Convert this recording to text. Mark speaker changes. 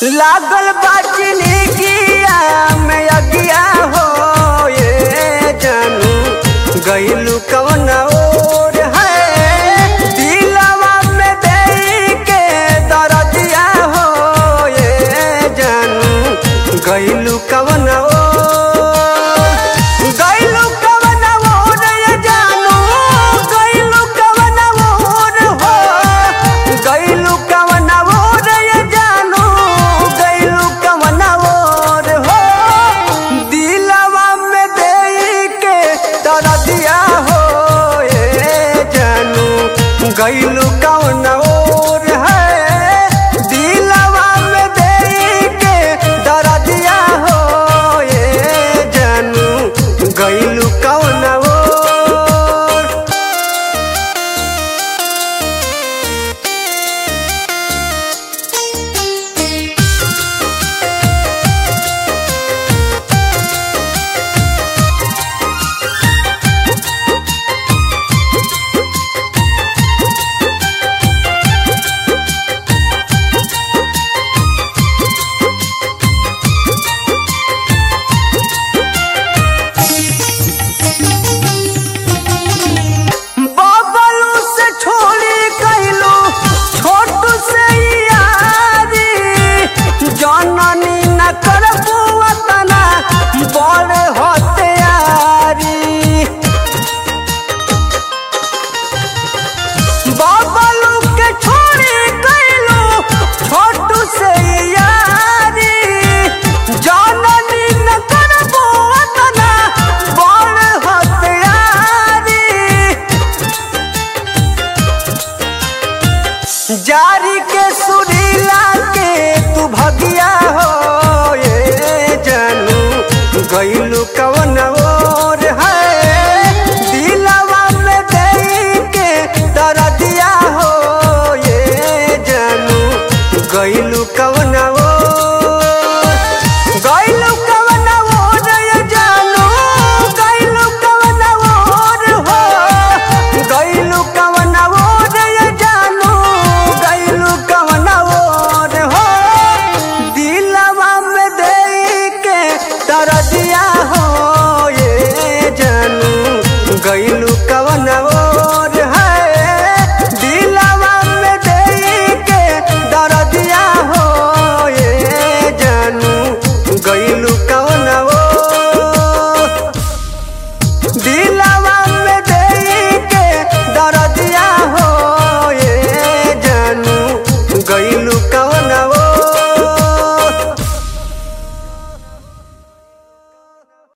Speaker 1: लागल बाटनी किया में अगिया हो ये जानू गईलू कवन और है दिलवा में दे के दरदिया हो ये जानू गईलू कवन और गईलू कवन और ये जानू गईलू कवन और हो गईलू कवन और ये जानू गईलू कवन और हो दिलवा में दे के दरदिया हो ये जानू गईलू कवन और है दिलवा में दे के दरदिया हो ये जानू गईलू कवन और बाबलू से छोड़ी कैलू छोटू से यारी जननी न कर तना बड़ हत्यारी बाबलू के छोड़ी कैलू छोटू से यारी जननी न कर तना बड़ हत्यारी जारी के सुरीला के तू भगिया हो ये जानू गईलू कवन और है दिलवा में दे के दरदिया हो ये जानू गईलू कवन और गईलू कवन और ये जानू गईलू कवन और हो गईलू कवन और ये जानू गईलू कवन और हो दिलवा में दे के दरदिया हो ये जानू गईलू कवन और है दिलवा में दे के दरदिया हो ये जानू गईलू कवन और